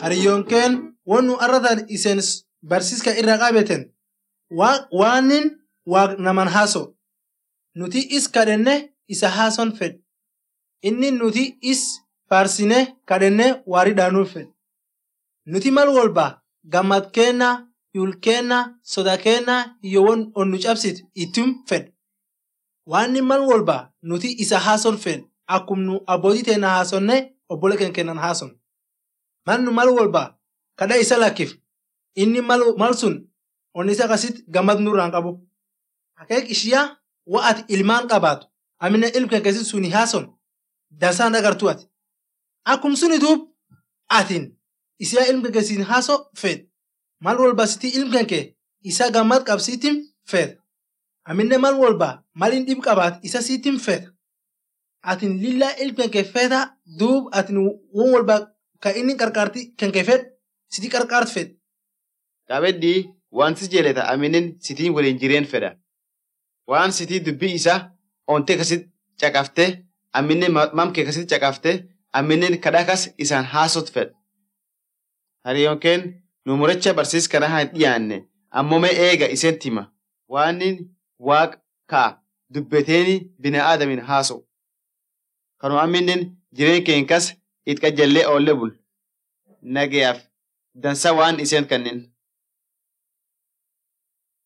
hariyyonkeen won nu arratan isen barsiiska irra qabeten waanin waaq naman haaso nuti is kadhenne isa haason fed inni nuti is faarsine kadhenne waari dhaanuuf fed nuti mal wolba gammad keenna yul keenna soda keenna iyo won onnu cabsit ittum fed waanni mal wolba nuti isa haason fed akkum nu abbootii teenna haasonne obbole keen kennan haason mal nu mal wolba kadha isa lakkif inni mal sun onni isa kasit gammad nurraan qabu akeek ishiyaa wa ati ilmaan qabaatu amina ilm kee kesit suni haason dansaan agartu ati akkum suni duub atin isiyaa ilm kee kesin haaso fed mal wolba siti ilm kee isa gammad qabsiitim fed aminne mal wolba malin dhib qabaat isa siitim fed atin lilla ilm kee feda duub atin won wolba ka inni qarqaarti kenkee fed siti qarqaart fed Qabeddi waan si jeeleta aminen sitiin waliin jireen fedha. Waan sitii dubbii isa ontee kasit caqafte aminen mamkee kasit caqafte aminen kadhakas isaan haasot fedha. Hariyyonkeen nu muracha barsiis kana haa dhiyaanne ammome eega isen tima waanin waaq ka'a dubbeteeni bina aadamin haaso. Kanu aminen jireen keenkas it qajallee oolle bul. Nagayaaf dansa waan isen kannin.